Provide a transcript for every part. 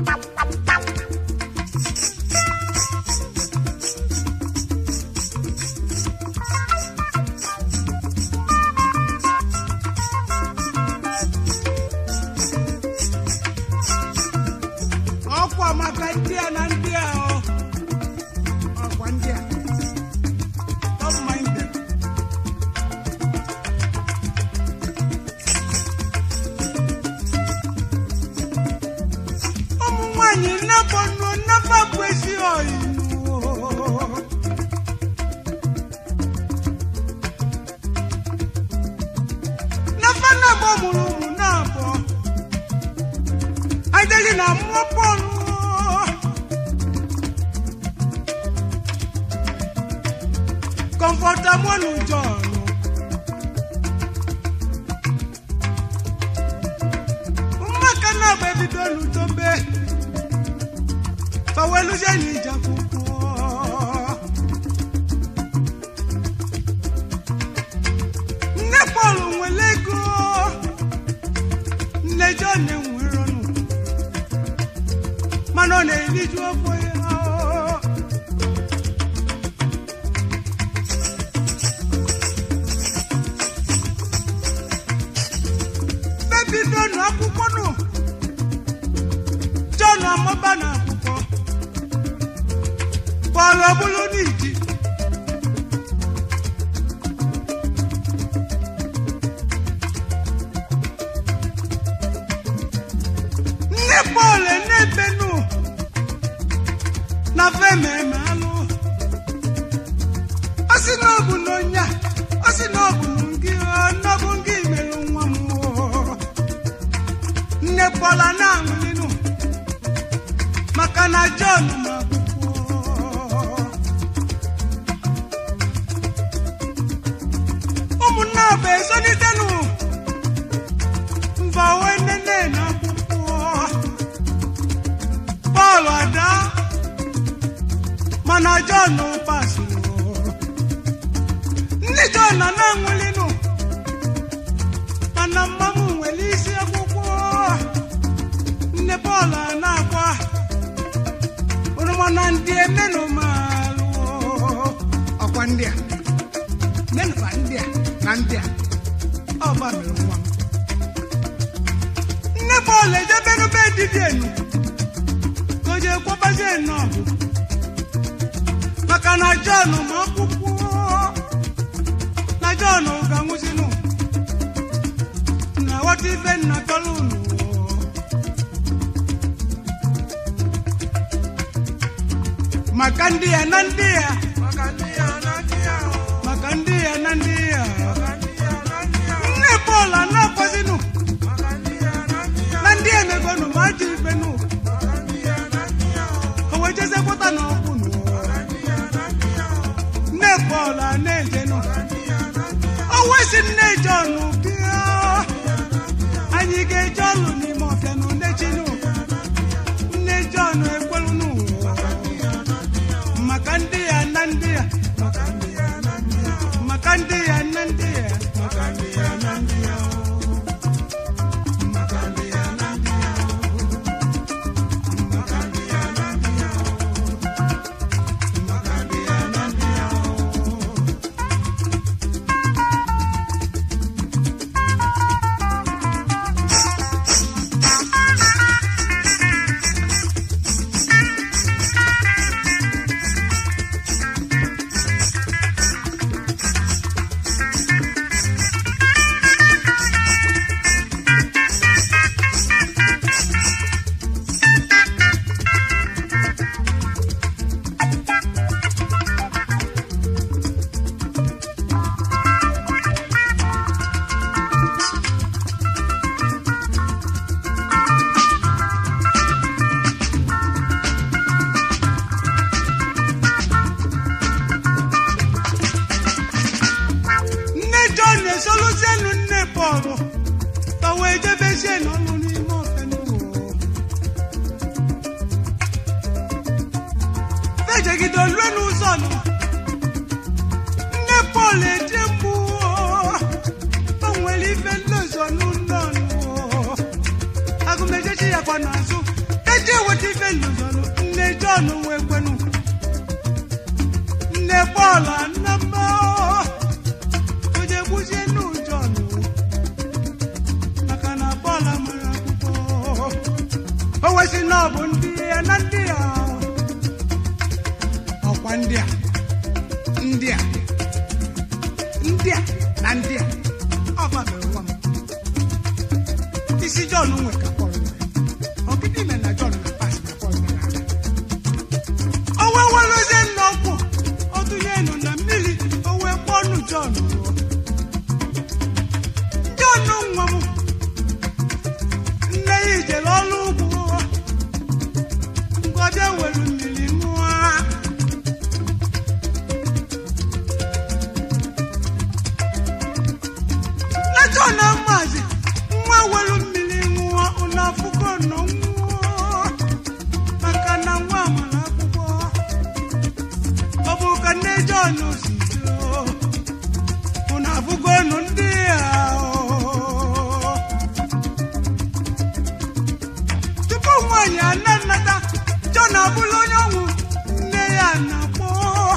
ọkwa maka ndị a na ndị a ọ ọkwa ndị a Don't mind them. ụmụ nwanyị nnabọ nọ nnaba bụ ezi ọyị nafa na-abọ mụrụ ụmụ na-abọ adịghị na mmụọ bọọlụ kọmfọtamọlụ jọọlụ mmaka na-agba ebido n'udobe baweluzie n'ije akwụkwọ nne pọl nwere ego nne jọn enwere ọnụ mana ọ na-eriju afọ ya bebido nụ akwụkwọ nụ jọn amaba na akwụkwọ pọl ọbụlụ n'iji nne pọl na-ebenụ na fememe alụ ọ sị na ọ bụ na onye a ọ sị na ọ bụ ngị na ọ bụ ngị merụ nwa m oo. nne pọla na-aṅụlinụ maka na jọn ma akwụkwọ ụmụnne abụ ezonitenụ mba wee nene na akwụkwọ Pọl ada mana Jọn pasịrị ndị Jọn nọ na-anwụlinụ mana mmamụ nwere isi akwụkwọ nne Pọl a na-akwa oroma na ndị emenụ malụ ọkwa ndị a menụba ndị a na ndị a ọ gbabere nwa m nne Pọl ejebenube dibịa enu ka o jee kwabazie nnọọ maka na Jọn ma akwụkwọ na Jọn ga-anwụzinụ na ghọta ife nna tọrọ unu maka ndị ya na ndị ya maka ndị ya na ndị ya o, maka ndị ya na ndị ya maka ndị ya na ndị ya o, nne Pọl na-akwazinụ maka ndị ya na ndị ya na ndị emegonụ ma ajọ ifenụ maka ndị ya na ndị ya o, o wee jezekwata na ọkwụnụ maka ndị ya na ndị ya o, nne Pọl a na-ejenụ maka ndị ya na ndị ya o wesi nne Jọn bịa anyị ga-eje ọlụ n'ime ọfịa nụ nne chinụ nne Jọn ekwerunụ maka ndị ya na ndị ya maka ndị ya na ndị ya o, maka ndị ya na ndị ya maka ndị ya na ndị ya o, maka ndị ya na ndị ya o, maka ndị ya na ndị ya o, maka ndị ya na ndị ya o. nne Jọn esoluzienụ nne Pọl ka wee jebezie n'ọlụ n'ime ọfịa n'ụwa ejegide olue n'ụzọ nọ nne Pọl eje mgbu o nwere ife nlozọ n'ụlọ nụ agụmejechi ya kwa n'azụ eje weta john wee kwenu nne bọọlụ nne mma oje gbuzie nnu john maka na bọọlụ mara akwụkwọ o wesị na ọ bụ ndị ya na ndị ya ọkwa ndị a ndị a ndị a na ndị a ọ babere nwa m isi john nwe ka pọl nwere ọgịdị ime na john na pas na pọl mere ala o wee werezie nna ọkwụ ọtụnye nụ na mmiri o wee kpọnụ john ruo john nwa m nne ya ijere ọrụ ugbo ngọbịa were mmiri ṅụọ na john amazi nwa were mmiri ṅụọ ụlọ afụgo nọ nwụọ maka na nwa mara akwụkwọ ọ bụ ka nne john si jụọ ụnụ afụgo nụ ndị a tupu nwaanyị ana nnata john abụla onye ọnwụ nne ya na-akpọ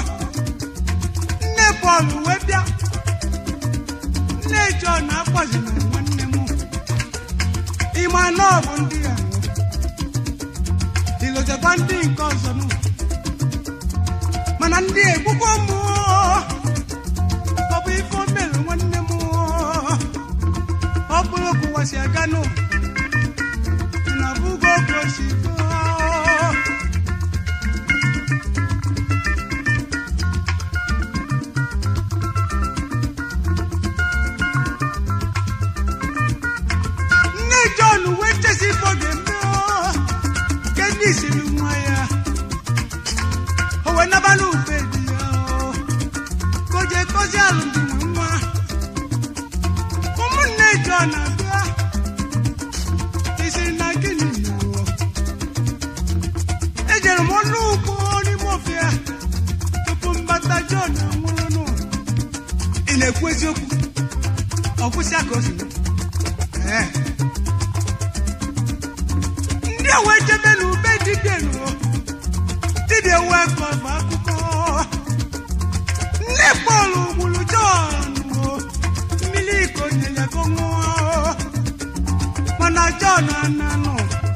nne pọl wee bịa nne john akpọzina nwanne m ịma na ọ bụ ndị ya ilotekwa ndị nke ọzọ nụ mana ndị egbukwo m ọ bụ ife o mere nwanne m ọ bụrụ ka ụwa si aga nụ na bugo ka o si gaa nne john wee chesi ifo ga-eme ke ndị siri nwa ya o wee nabala ube di ya ka o jee kozi alụmdi na nwa ụmụnne john abịa isi na gịnị mere ejere m ọnụ ugbo n'ime ofia tupu mbata john anwụrụ ị na-ekwu eziokwu ọ kwụsị aka o si Ee. ndị a wee jebe n'ube dibịa ruo dibịa wee kọba akụkọ nne pọl gburu jọn o mmiri iko nyere ka ọ ṅụọ mana jọn ananụ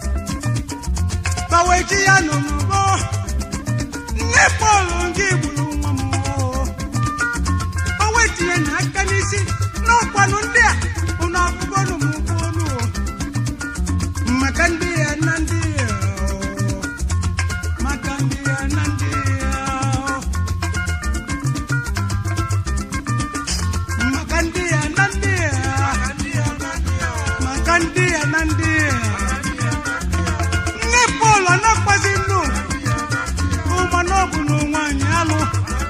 baweji ya nọ n'ụgbọ nne pọl nke gburu nwa m o. o wetinye na aka n'isi n'ọkwanụ ndị a ụnụ abụgonụ m ụgbọelu maka ndị ya na ndị ya maka ndị ya na ndị ya maka ndị ya na ndị ya maka ndị ya na ndị ya nne pọl anakpazi nnụ ụmana ọ bụ na nwaanyị alụ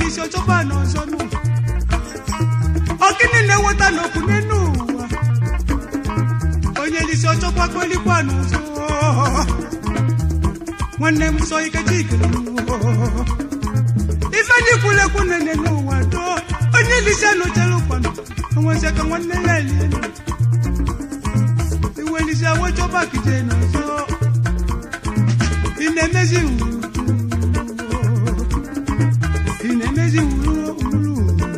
lisi ọchọkwa n'ọzọ nụ ọgịnị na-eweta n'okwu n'enu ụwa onye lisi ọchọkwa kwelikwa n'ọzọ nwanne m sọ ikechi ikele ife ndị kwulekwu nene n'ụwa doo onye lisi anọchere ụkwanụ onwezi ka nwanne ya elie iwe lisi awechọba kije n'ọzọ ị na-emezi wuru ị na-emezi wuru wuru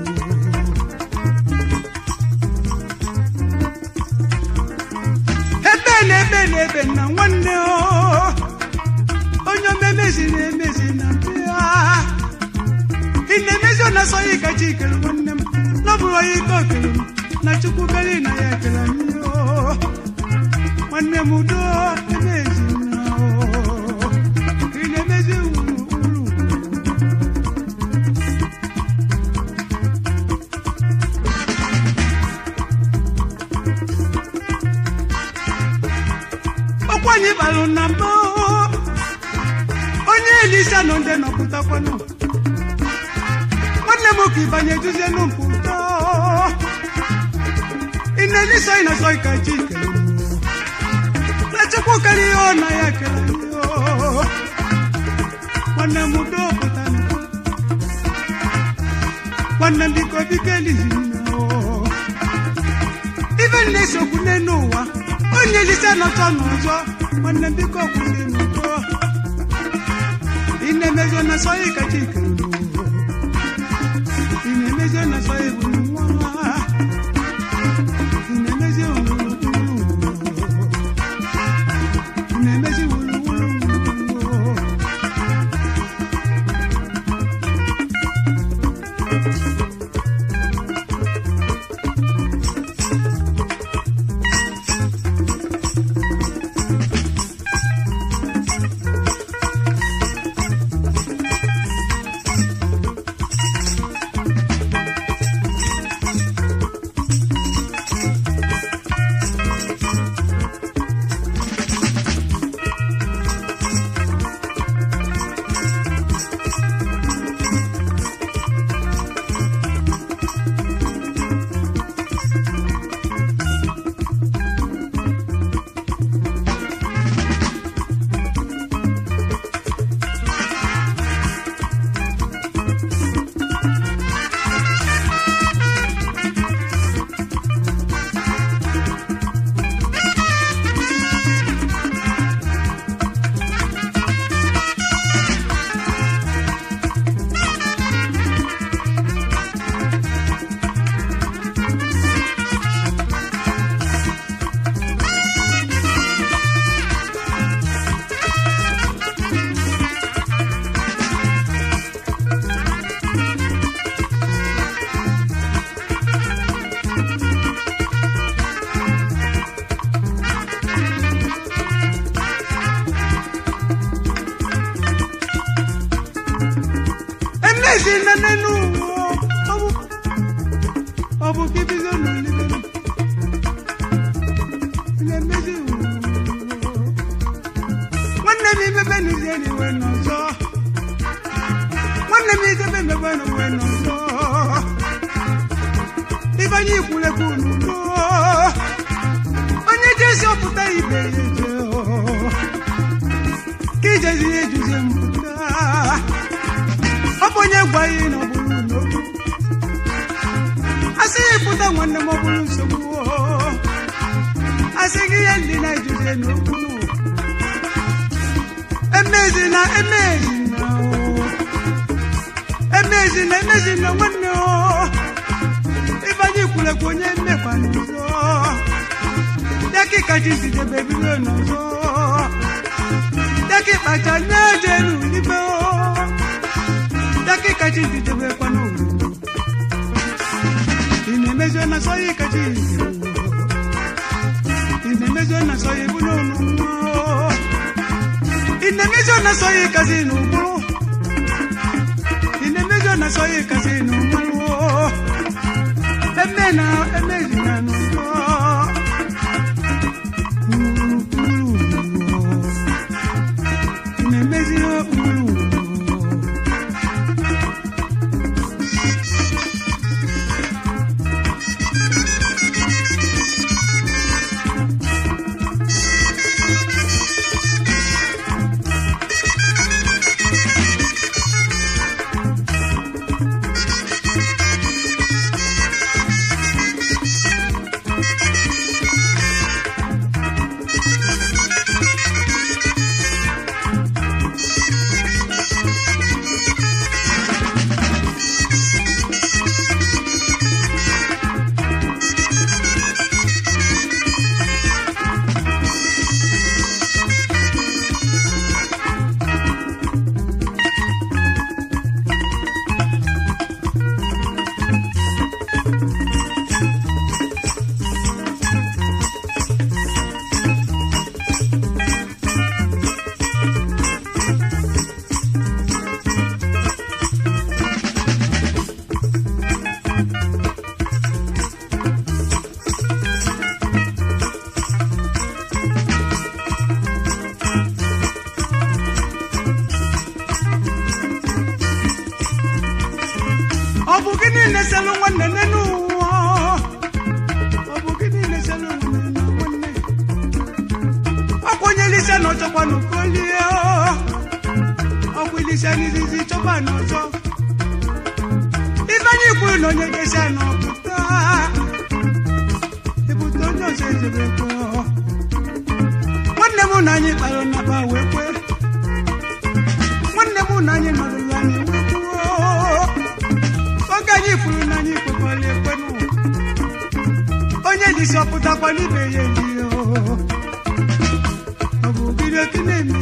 ebe na ebe na ebe na nwanne o onye omemezi na-emezi na bịa ị na-emezi ọ na-asọghị kachi ikele nwanne m n'ọbụrụ onye ike okele m na chukwu beri na ya ekele m o nwanne m udo emezi na o ị na-emezi wuru wuru ọkwanye balụ na mbụ onye elisa nọ ndị nọpụtakwanụ nwanne m ka ịbanye duzie n'mpụta ị na-elisa ị na-asọ ka chi kele na chukwu kere ihe ọ na ya kele nwanne m udo pụta nwanne m biko biko elizi ife na-esokwu n'elu ụwa onye elise nọchọ n'ụzọ nwanne m biko kwụsị n'ụzọ ị na-emezi na sọghị kacha ikere ị na-emezi na sọghị bụ nwa ị na-emezi wuru ị na-emezi wuru wuru emezi na n'elu ụwa ọ bụ ọ bụ ka ibido n'olile na-emezi ụwa nwanne m imebe n'uzie n'iwe n'ọzọ nwanne m idebe emebe n'uwe n'ọzọ ibanye ikwulekwu n'udo onye jesi ọpụta ibe ya eje ka ijezi ya ejuzie mpụta ọ bụ onye gwa ihe na ọ bụrụ n'okwu asị ya ịpụta nwanne m ọ bụrụ nsogbu asị gị ihe ndị na-ejuzie n'okwu emezi na emezi na emezi na emezi na nwanne o ịbanye ikwulekwa onye mmekwa n'ụzọ ya ka ịkachi zidebe bido n'ọzọ ya ka ịkpacha nye eje n'ulibe o dakika chi didebekwa n'owu ị na-emezi na sọya ikachi ị na-emezi na sọya ebu n'ọnụ nwa ị na-emezi na sọya ikazi n'ụgbụrụ ị na-emezi na sọya ikazi n'ụmalụ eme na emezi na n'ụgbọ ị na-emezi ụgbụrụ ilise na ọchọkwa na okolie ọkwa ilise n'izizi chọkwa na ọzọ ife anyị kwuru na onye jesia na ọpụta ebute onye ọzọ ejebekwa nwanne m na anyị kpara naba wee kwe nwanne m na anyị nọrụla anyị wee kwuo oge anyị kwuru na anyị kwekwara ekwenụ onye jisi ọpụtakwa n'ibe ya eli ọ bụ gịnị oke na-eme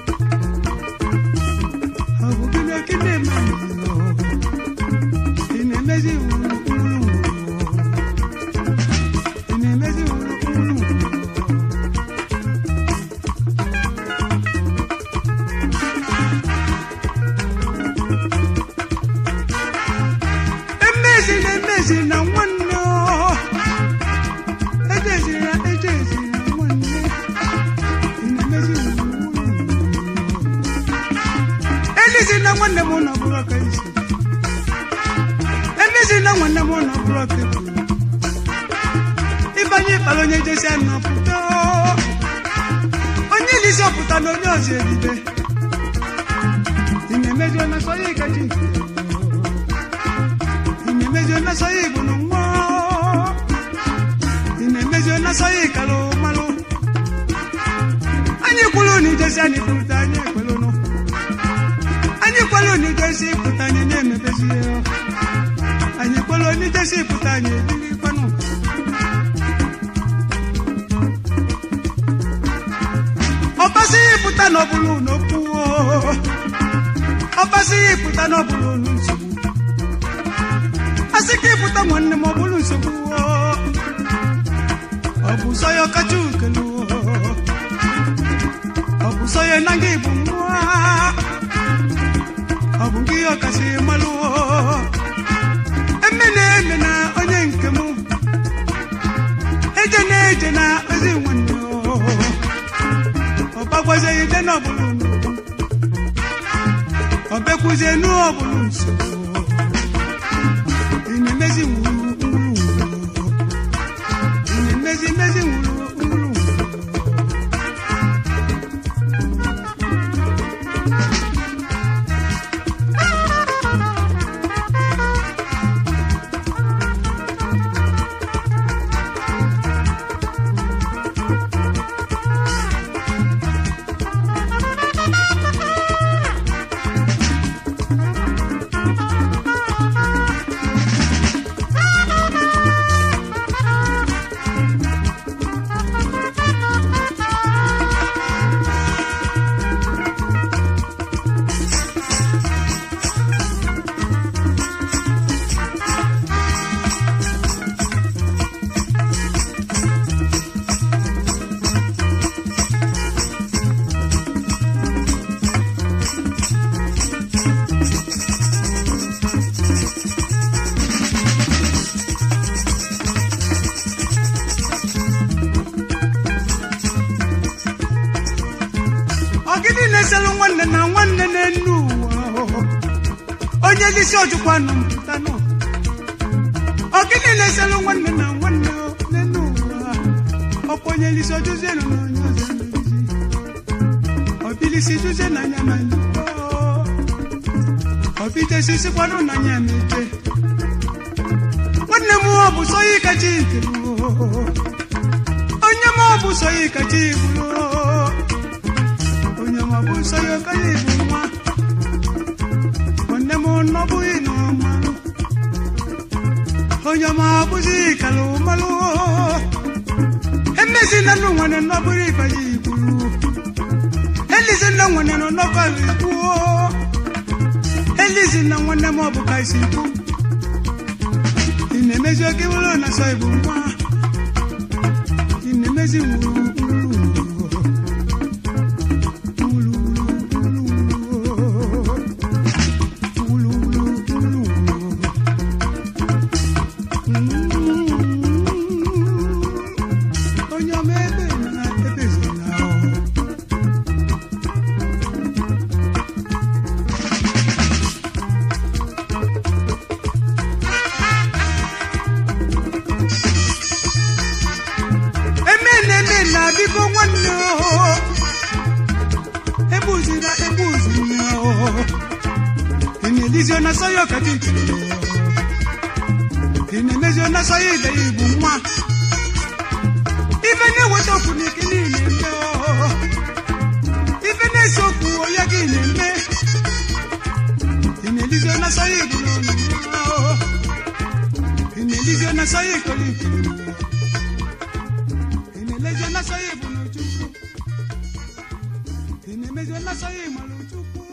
ọ bụ gịnị oke na-eme ị na-emezi wuru wuru ị na-emezi wuru wuru emezi na emezi na nwanne ọ. ejezira ejezira nwanne ị na-emezi wuru elizi na nwanne m nọ bụrụ ọka isi emezi na nwanne m nọ bụrụ ọka ebu ịbanye ịkpara onye jesi anọ pụta onye elizi ọpụta na onye ọzọ ebibe ị na-emezi onye sọ ya ịgaji nke ị na-emezi onye sọ ya igbo na nwa ị na-emezi onye sọ ya ịkara malụ anyị kwuru na ijesi anyị pụta anyị ekwelu nụ anyị kwelu na ijesi pụta anyị na-emebezi ya anyị kwelu na ijesi pụta anyị ebirikwanụ ọbasighị pụta n'ọbụlụ n'okwu ọbasighị pụta n'ọbụlụ nsogbu asị ka ịpụta nwanne m ọbụlụ nsogbu ọ bụ sọ ya ọkacha ukelu ọ bụ sọ ya na gị bụ nwa ọ bụ gị ọkasị malụ eme na-eme na onye nke m eje na-eje na ozi nwanne ọgbagwazeghị ide n'ọbụlụ ọbekwuzie n'ọbụlụ nsogbu ị na-emezi wuru wuru wuru ị na-emezi mezi wuru wuru wuru ọgịnị na-eselụ nwanne na nwanne n'enu ụwa onye isi ojukwa nọ mpụta nọ ọgịnị na-eselụ nwanne na nwanne n'enu ụwa ọkwa onye isi ojuzie nọ n'onye ọzọ emerizi ọbilisi juzie na anya ma njikwa ọbidesi sikwanụ na anya meje nwanne m ọ bụ sọ ya kacha ikelu onye m ọ bụ sọ ya kacha iburu onye ma bụ nsọ ya ọka ya ebu nwa nwanne m nọbụghị n'ọmalụ onye ma bụzi kalụ malụ emezi na nnụ nwere nnọbụrụ ịbanye igburu elizi na nwere nọ n'ọkọlụ ikwu elizi na nwanne m ọ bụ ka isi ikwu ị na-emezi oge wụrụ na sọ ibu nwa ị na-emezi wuru wuru wuru onye ọma ebe na ebezina eme na eme na biko nwanne o egbuzira egbuziri ya o ị na-elizi ọnasa ya ọkacha ikiri ị na-emezi ọnasa ya ide ya igbu nwa ife na-eweta okwu n'ike niile eme o ife na-ese okwu ya gị na-eme ị na-elizi ọnasa ya igbu n'ọnụ nwa o ị na-elizi ọnasa ya ikoli ikiri ị na-elezi ọnasa ya igbu n'ojukwu ị na-emezi ọnasa ya ịmara ojukwu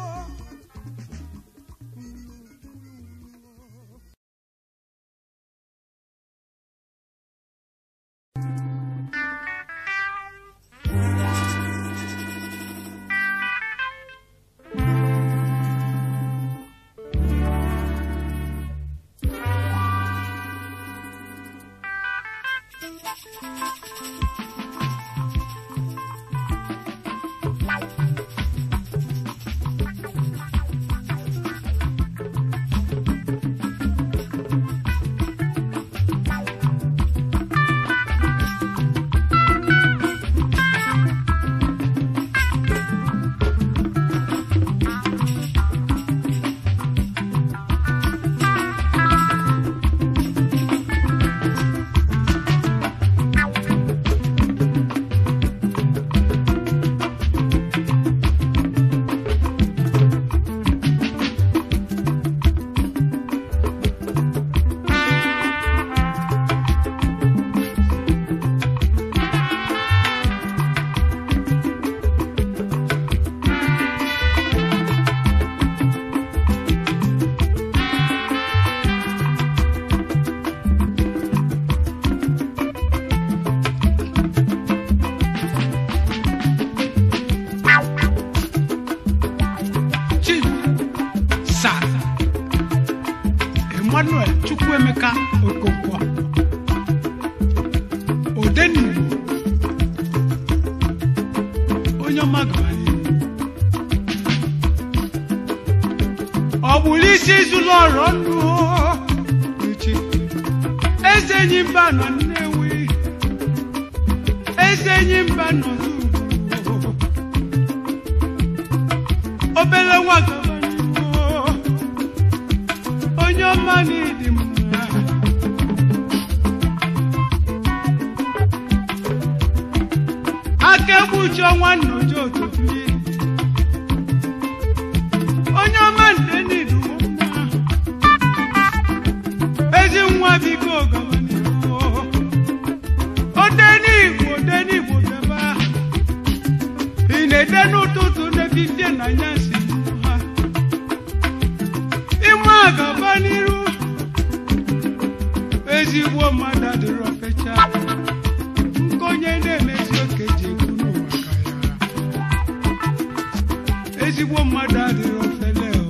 chief sa emmanuel chukwuemeka okonkwo odenigbo onye ọma gara n'ihu ọ bụrụ isi zụlọ ọrọ ndụ uchi eze enyi mba nọ nnewi eze enyi mba nọ n'ugwu obere nwa gaba n'ihu onye ọma n'ịdị mma aka egbuchi ọnwa nnoji otobili onye ọma nde n'ịdị mma ezi nwa biko gaba n'ihu odenigbo odenigbo bịaba ị na-ede n'ụtụtụ n'efifie na anyasị ha ime agaba n'iru ezigbo mmadụ adịrọ fecha nke onye na-emezi oke ji ekwu n'ụwa ka ya ezigbo mmadụ adịrọ fele o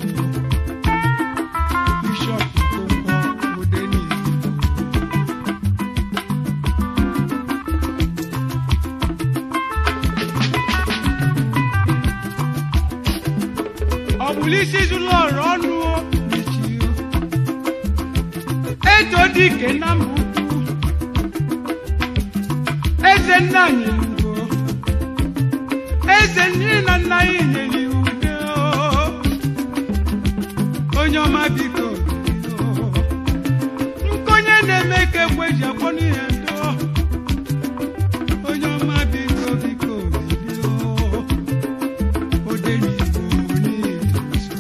bishọp Okonkwo Odenigbo ọ bụrụ isi zụlọ ọrụ ọnụ o, mechie o. eto dike na mba ukwu eze nna anyị ugo eze nne na nna anyị nyere udo onye ọma biko bido. nkonye na-eme ka egbe ji akpọ n'ihe ndo onye ọma biko biko bido. Odenigbo n'izu.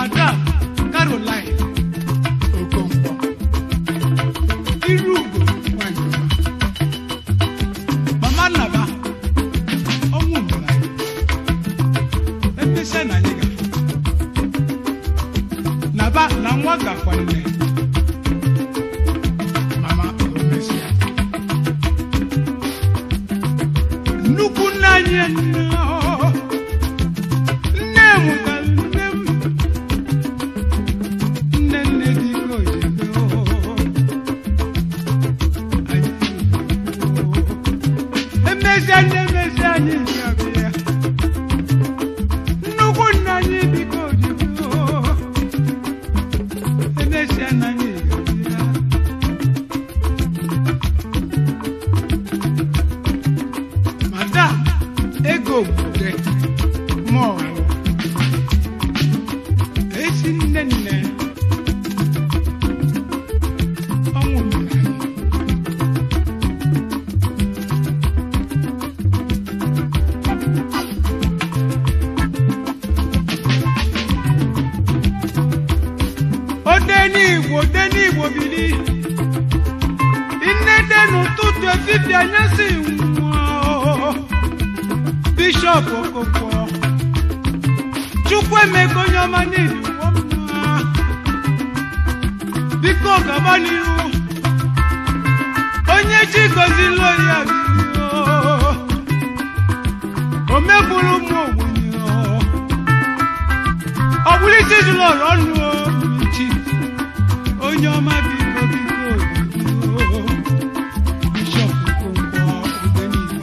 madam caroline okonkwo iru ugo nwanyị ọma. mama nnaba ọnwụ mere anyị emesịa na anyị gafe naba na nwa gakwa nne mama omesịa nnukwu nne anyị nne ọ, nne mụtara nne m nne nne dịka ojebe emezi anyị emezi anyị bịabịa nnukwu nna anyị biko ojebe emezi anyị bịabịa madam ego obodo mọlụ ezi nne nne ọnwụ mere anyị ode n'igbo ode n'igbo bili nnede n'ụtụtụ efifie anyasị nwụọ bishọp okoko chukwu emego onye ọma n'ihi ụwọ mma biko gaba n'ihu onye chi gozila ya biyo o megburu ụmụ ogbenye ọ bụrụ isi zụrụ ọrụ ọnụ ochi onye ọma biko biko biko bishọp okonkwo oge niile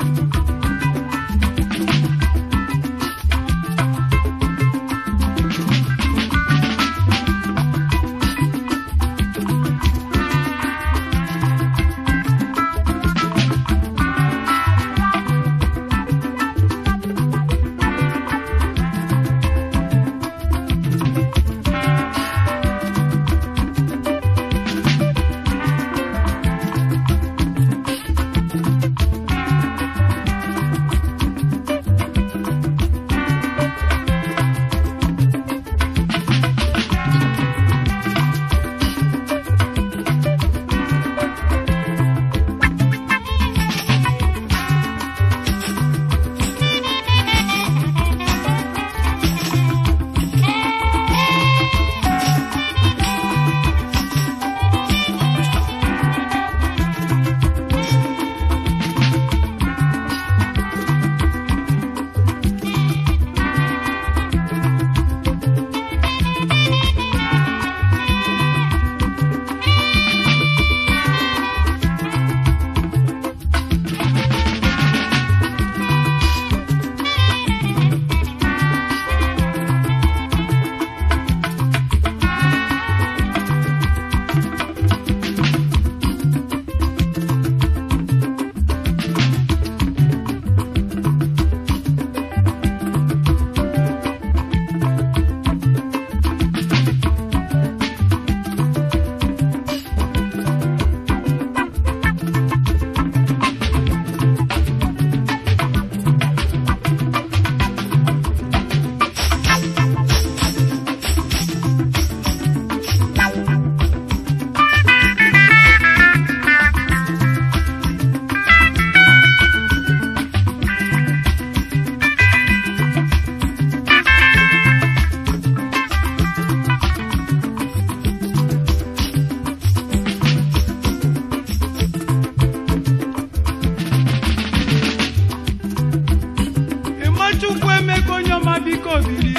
ịmachukwu emeka onye ọma biko biri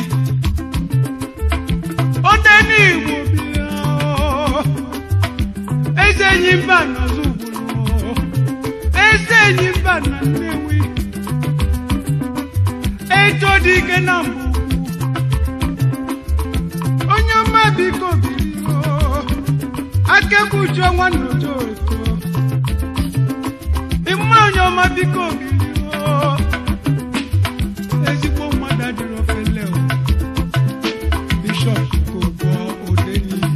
ode n'igbo biri eze enyi mba n'ọzọ ugburu eze enyi mba na nnewi eto dị ike na mbụ onye ọma biko biri akekpuchi ọnwa nnodo oto ịma onye ọma biko biri ezigbo mmadụ adịrị ofele o bishọp kogbo ode n'iyi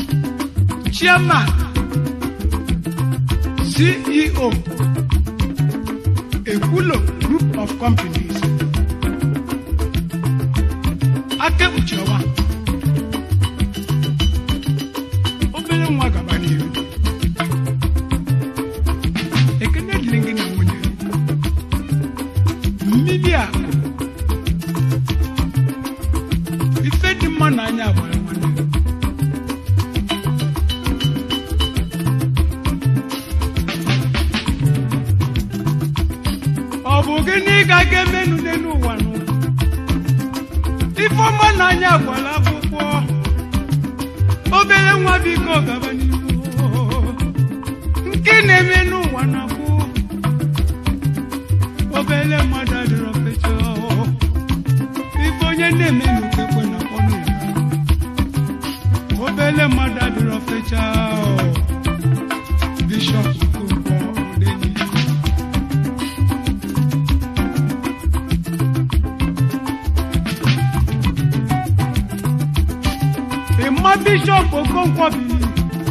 chairman ceo ulo group of companies aka kpuchi ọwa obere nwa gaba n'ihu ekene dịrị gị na nwunye mmiri a ife dị mma n'anya gbara nwanne ọ bụ gịnị ka ga-emenụ n'elu ụwa nụ ifeọma n'anya gwara akwụkwọ obere nwa biko gaba n'ihu nke na-eme n'ụwa na-akwụ obere mmadụ adịrọ fecha ife onye na-eme n'okekwe na ọnụ obere mmadụ adịrọ fecha bishọp Okonkwo Odeni ịma bishọp Okonkwo biri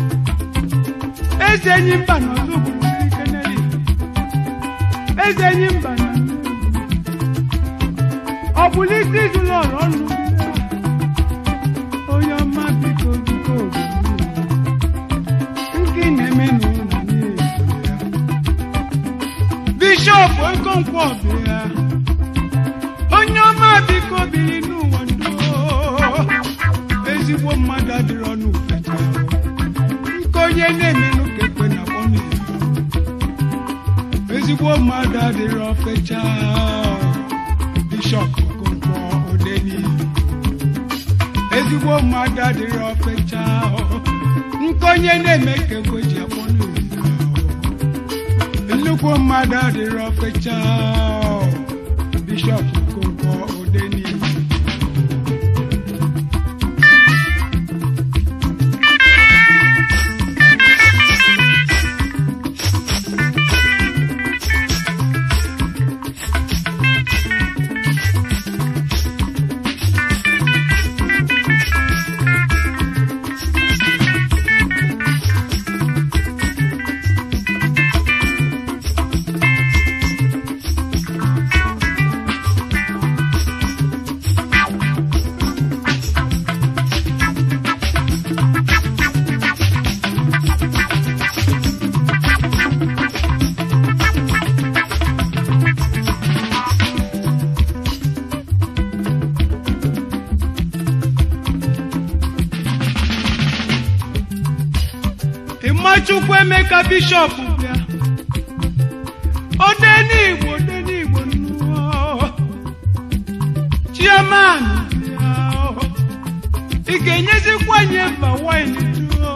eze enyi mba na ọzọ obodo keneli eze enyi mba na ọ bụla isi izụlọ ọrụ ọnụ onye ọma biko biko nke na-eme n'ụlọ ya bishọp Okonkwo bịa onye ọma biko biri n'ụwa ndụ ezigbo mmadụ adịrị ọnụ ufecha nke onye na-emenụ ka ekwe na ọnụ ezigbo mmadụ adịrị ofecha bishọp Okonkwo Odeni ezigbo mmadụ adịrị ofecha nke onye na-eme ka ekwe ji akpọnụ nnukwu mmadụ adịrị ofecha bishọp Okonkwo Odeni Ịmachukwu Emeka bishọp bịa Odenigbo Odenigbo nnụọ Chairman bịa ị ga-enyezikwa nye mba wine tụọ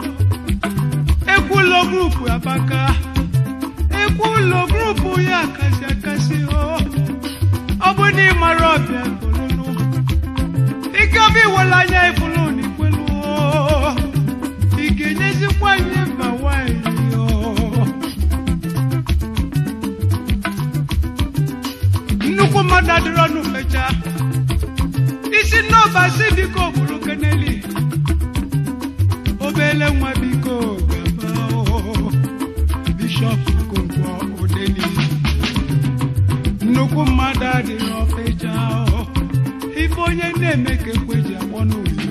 ekwulo grupu abaka ekwulo grupu ya akasị akasị ọ bụ na ịmara ọbịa kolonu ike ọbịa iwere anya ifulu na ikwelu ị ga-enyezikwa nye mba wine nnukwu mmadụ adịrọ ọnụ fecha isi nnọba si biko bụrụ keneli obele nwa biko gaba bishọp Okonkwo Odeni nnukwu mmadụ adịrọ fecha ife onye na-eme ka ekwe ji akpọ n'oyibo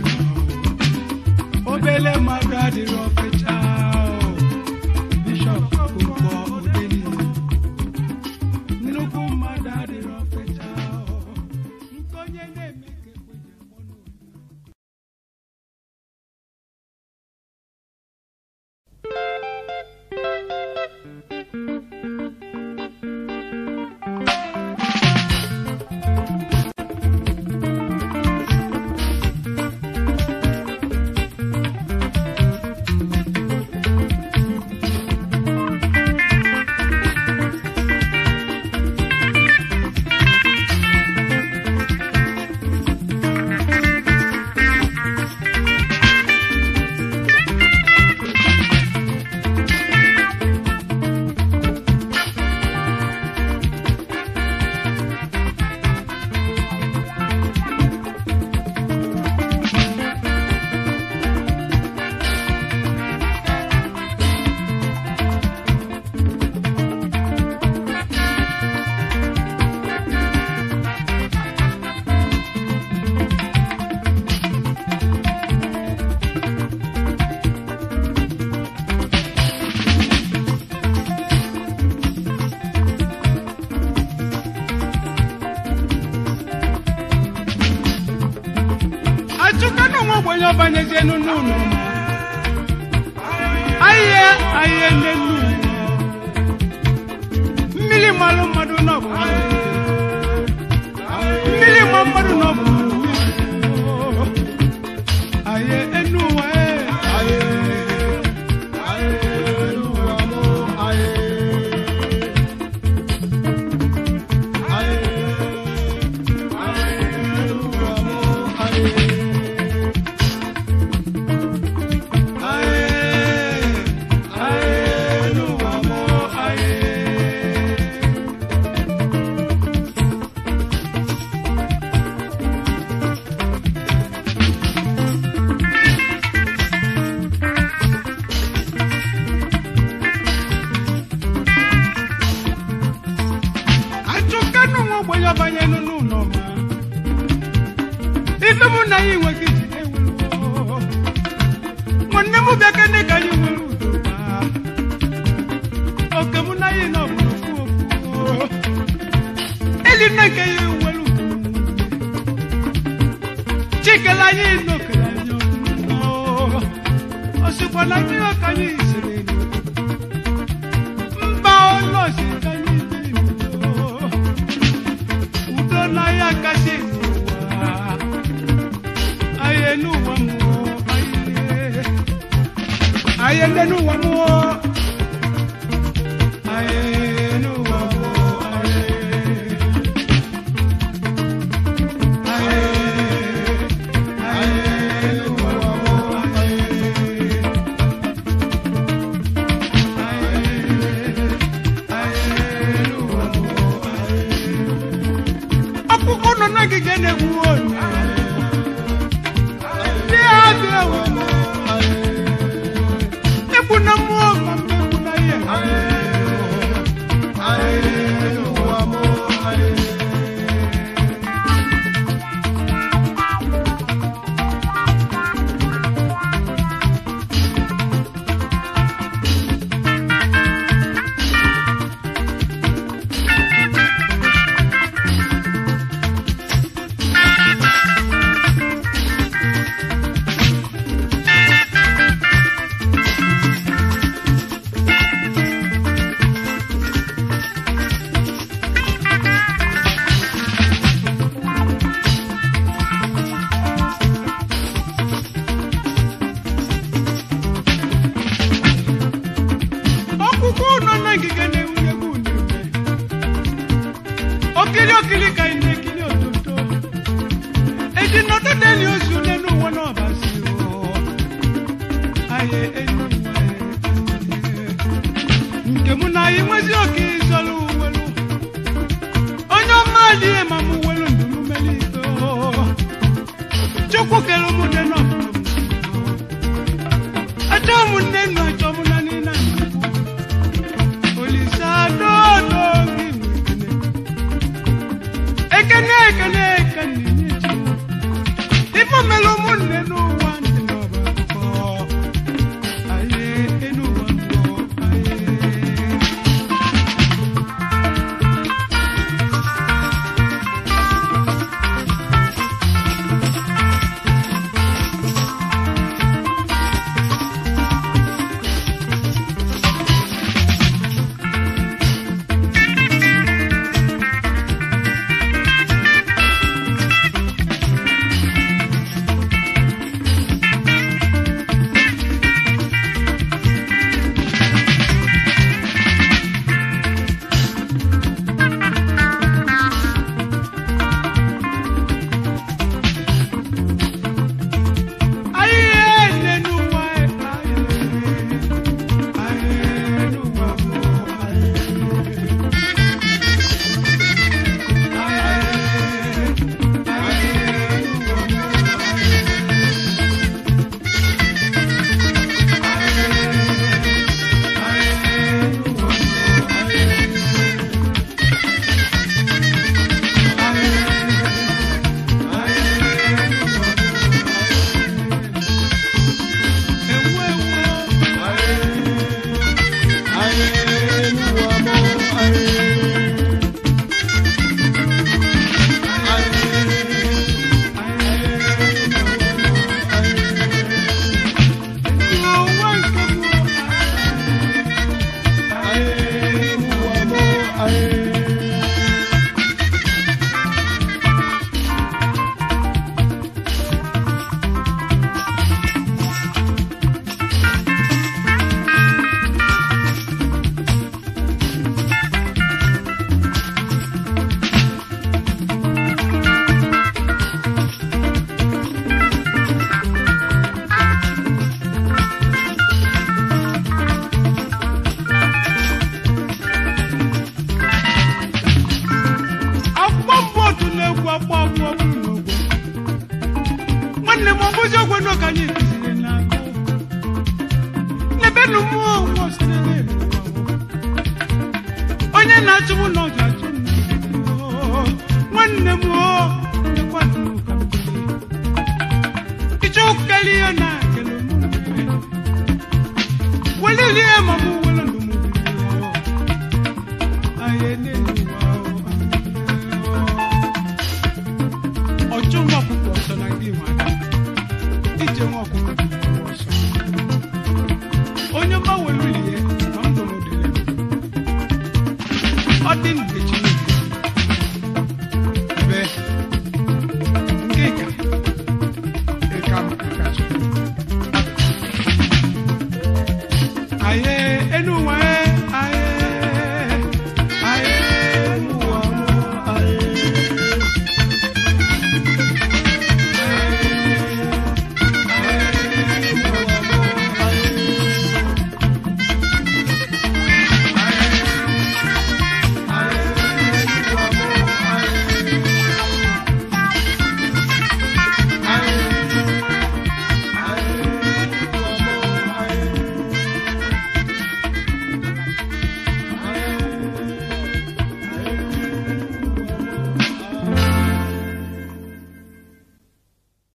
obele mmadụ adịrọ fecha bishọp Okonkwo Odeni nnukwu mmadụ adịrọ fecha nke onye na-eme ka ekwe ji akpọ n'oyibo ọbanyezienu n'ụlọ ahịa ahịa n'elu mmiri malụ mmadụ n'ọbụ mmiri ma mmadụ n'ọbụ ahịa enu ụwa ee. achụkanụ nwa ogbenye ọbanye n'ụlọ ma ife mụ na ya enweghị iji ewelu nwanne m bịa kene ka anyị nwere udo ma oke mụ na ya nọ bụ ofu ofu eli nne nke ya nwere udo chikele anyị n'okele anyị ọnụ osikwa na mmiri ka anyị siri mba ụlọ si ka anyị dị udo udo na ya kasị n'ụwa anyị n'ụwa mmụọ anyị anyị n'ụwa mmụọ anyị n'ụwa mmụọ ọkpụkpụ nọ n'ogige na-egbu onye ndị adị ewe egbu na mmụọ ma mmegbu na ihe ọkpụkpụ nọ n'ogige na-ewunye egwu na-eme okiri okiri ka ị na-ekiri ototo eji nọdụ deli ozu n'elu ụwa n'ọbasi anyị enyi nke mụ na anyị nwezi oke ịzọrọ uwelu onye ọma adịghị ma mụ welu ndụ m meli ike chukwu kere mụ dị nọ achọ m nne nnu achọ m na nina olisa dodo gị ekene ekene ekene nye chukwu ife mere ụmụnne n'ụwa ndị n'ọba akụkọ anyị enu ụwa mbụ anyị onye na-achụbụ na ọ ga-achụ m oo. nwanne m o nyekwanụ m ka m kelee. ịchọ kele ihe na kele m welilie ma mụ wele ndụ m anyị n'elu ụwa o, ọchụ nwa ọkụkọ ọsọ na gị ma ije nwa ọkụkọ dị ọsọ onye mgbanwe wilie ma m dụrụ dịrị ọ dị nkechi